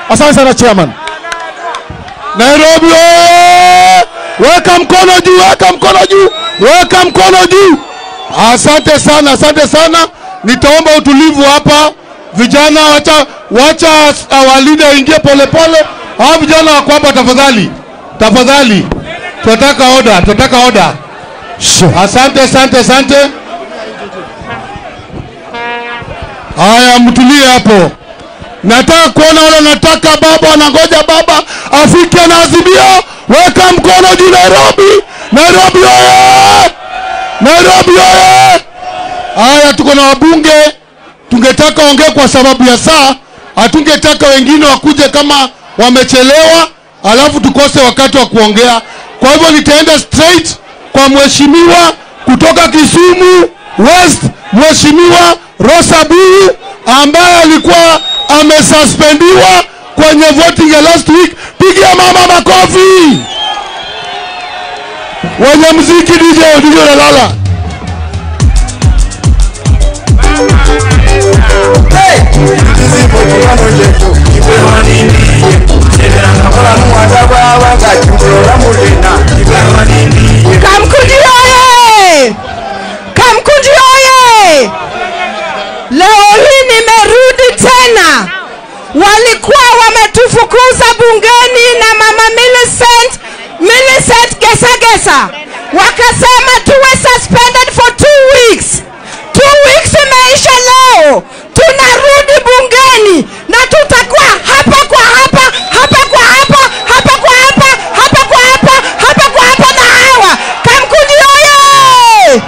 Asante sana chairman. Nairobi oye! Weka mkono juu, weka mkono juu, weka mkono juu. Asante sana, asante sana. Nitaomba utulivu hapa, vijana, wacha wacha our leader ingie polepole. Hao vijana wako hapa, tafadhali, tafadhali, tunataka order, tunataka order. Asante, asante, asante. Haya, mtulie hapo. Nataka kuona wale nataka baba wanangoja baba afike na azimio. Weka mkono juu Nairobi. Nairobi oye! Nairobi oye! Haya, tuko na wabunge, tungetaka ongee kwa sababu ya saa, hatungetaka wengine wakuje kama wamechelewa, alafu tukose wakati wa kuongea. Kwa hivyo nitaenda straight kwa mheshimiwa kutoka Kisumu West, mheshimiwa Rosa Buyu ambaye alikuwa amesuspendiwa kwenye voting ya last week. Pigia mama makofi. Wenye mziki DJ, DJ unalala. Kamkuji oye! Kamkuji oye! Leo hii nimerudi tena. Walikuwa wametufukuza bungeni na mama Millicent, Millicent Gesagesa, wakasema tuwe suspended for two weeks. Two weeks imeisha leo, tunarudi bungeni na tutakuwa hapa kwa hapa, hapa kwa hapa, hapa kwa hapa, hapa kwa hapa, hapa kwa hapa na hawa. Kamkuji oye!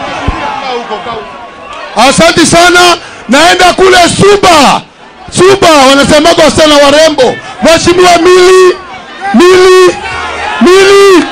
Asante sana, naenda kule Suba. Suba wanasemaga wasichana warembo. Mheshimiwa Mili, Mili, Mili.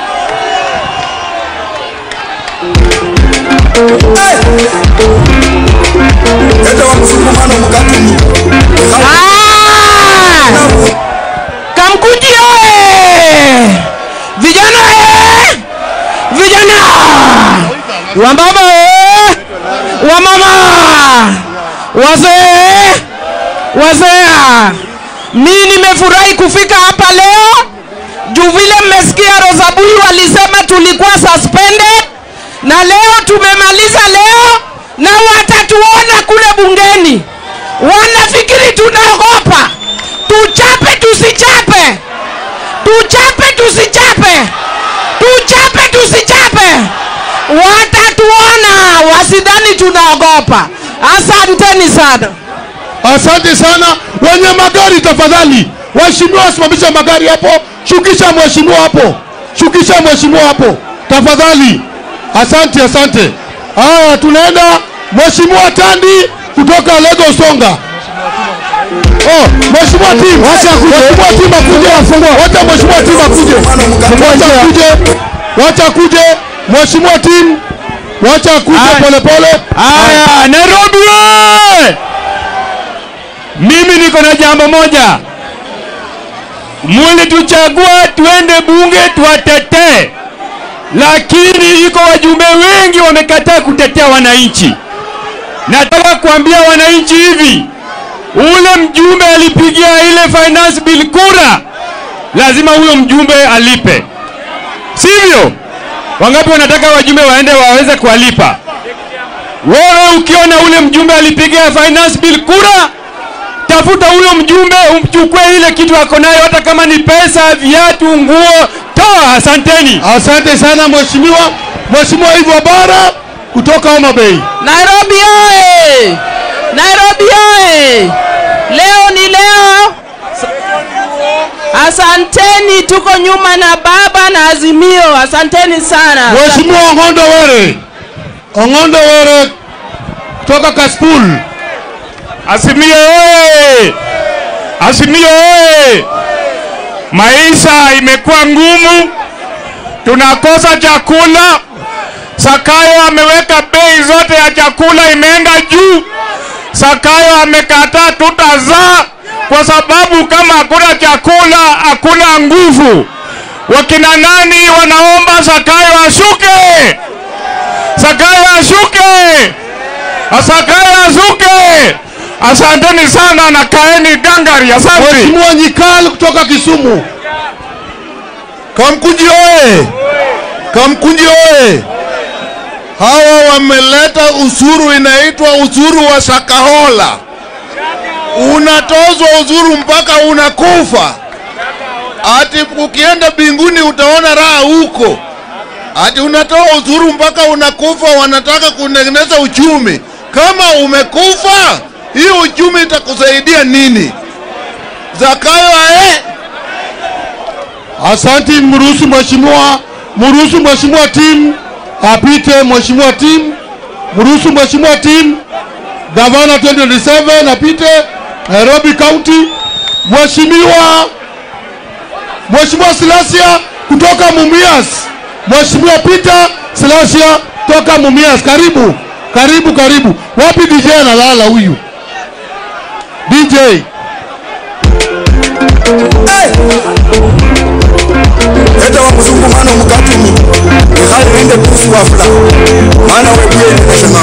Ah! Kamkuji oye! Vijana oye! Vijana! Wamama oye! Wamama! Wazee! Wazee! Mi nimefurahi kufika hapa leo juu vile mmesikia Rosabuyu alisema tulikuwa suspended na leo tumemaliza leo na watatuona kule bungeni. Wanafikiri tunaogopa. Tuchape tusichape, tuchape tusichape, tuchape tusichape, watatuona, wasidhani tunaogopa. Asanteni sana. Asante sana. Wenye magari tafadhali, waheshimiwa wasimamisha magari hapo, shukisha mheshimiwa hapo, shukisha mheshimiwa hapo tafadhali. Asante, asante. Haya, tunaenda mheshimiwa Tandi kutoka Lagos Songa. Oh, mheshimiwa Tim, wacha akuje. Mheshimiwa Tim akuje. Wacha mheshimiwa Tim akuje. Wacha akuje. Wacha akuje. Mheshimiwa Tim, wacha akuje Haya. pole pole. Haya, Nairobi oye! Mimi niko na jambo moja, mulituchagua tuende bunge tuwatetee, lakini iko wajumbe wengi wamekataa kutetea wananchi. Nataka kuambia wananchi hivi, ule mjumbe alipigia ile finance bill kura, lazima huyo mjumbe alipe, sivyo? Wangapi wanataka wajumbe waende waweze kuwalipa? Wewe ukiona ule mjumbe alipigia finance bill kura, tafuta huyo mjumbe umchukue ile kitu ako nayo, hata kama ni pesa, viatu, nguo, toa. Asanteni. Asante sana mheshimiwa. Mheshimiwa Ivo Bara kutoka Homa Bay. Nairobi oye! Nairobi oye! Leo ni leo. Asanteni, tuko nyuma na baba na Azimio. Asanteni sana. Mheshimiwa Ong'ondo Were. Ong'ondo Were kutoka Kaspul. Azimio oye! Azimio oye! Maisha imekuwa ngumu, tunakosa chakula. Sakayo ameweka bei zote ya chakula imeenda juu. Sakayo amekataa tutazaa kwa sababu kama hakuna chakula hakuna nguvu. Wakina nani wanaomba Sakayo ashuke? Sakayo ashuke! Sakayo ashuke! Asanteni sana na kaeni gangari. Asante. Mheshimiwa Nyikal kutoka Kisumu. Kamkunji oye! Kamkunji oye! Hawa wameleta usuru inaitwa usuru wa Shakahola. Unatozwa usuru mpaka unakufa. Ati ukienda binguni utaona raha huko. Ati unatoa usuru mpaka unakufa, wanataka kutengeneza uchumi. Kama umekufa, hiyo uchumi itakusaidia nini? Zakayo ae Asanti, mruhusu mheshimiwa, mruhusu mheshimiwa timu apite. Mheshimiwa timu, mruhusu mheshimiwa timu gavana 2027 apite Nairobi County. Mheshimiwa Mheshimiwa Silasia kutoka Mumias, Mheshimiwa Peter Silasia kutoka Mumias, karibu karibu karibu. Wapi DJ analala huyu DJ? eta wakusungumana omukatumi ikhalirinde pusi wafula mwana webyeeneshema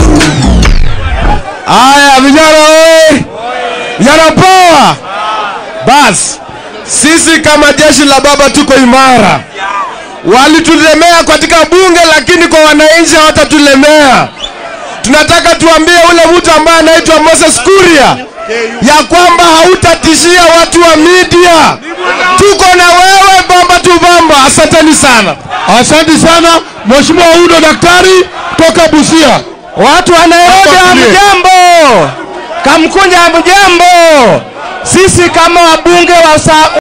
Aya, vijana oye! Vijana poa! Bas, sisi kama jeshi la baba tuko imara. Walitulemea katika bunge, lakini kwa wananchi hawatatulemea. Tunataka tuambie ule mtu ambaye anaitwa Moses Kuria ya kwamba hautatishia watu wa media. Tuko na wewe bamba tu bamba. Asanteni sana. Asante sana Mheshimiwa Udo Daktari toka Busia. Watu wa Nairobi Hapa tulie. hamjambo, Kamkunja hamjambo. Sisi kama wabunge wa sa